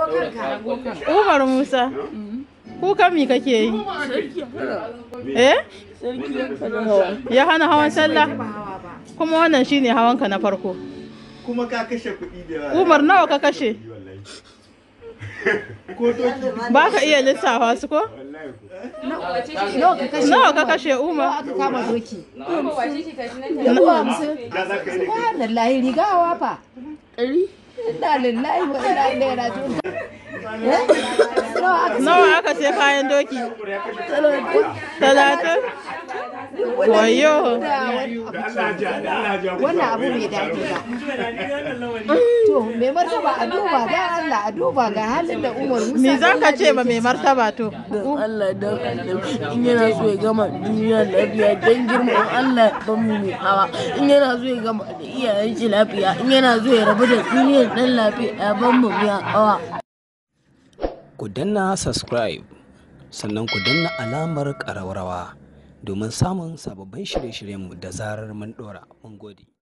Umar Musa. Kukan mi kake yi? Eh? Ya hana hawan sallah? Kuma wannan shine hawanka na farko. kuma ka kashe kuɗi da yawa Umar nawa ka kashe? ko doki Ba ka iya lissafa su ko? Nawa ka kashe? Nawa ka kashe Umar? aka kama doki? da za ka yi da Subhanallahi riga hawa fa. Inna lillahi wa inna ilaihi raji'un. Eh? Nawa aka Nawa aka sai kayan doki? Talatin? Wayo. wannan abu bai daɗi ba. To, mai martaba a duba ga Allah a duba ga halin da Umar Musa. Me za ka ce ma mai martaba to? don Allah don annabi in yana so ya gama duniya lafiya don girman Allah ban mu mai hawa in yana so ya gama da iyayen shi lafiya in yana so ya rabu da duniyar dan lafiya ban mu mai hawa ku danna subscribe sannan ku danna alamar ƙararrawa domin samun sababbin shirye-shiryenmu da zarar mun ɗora mun gode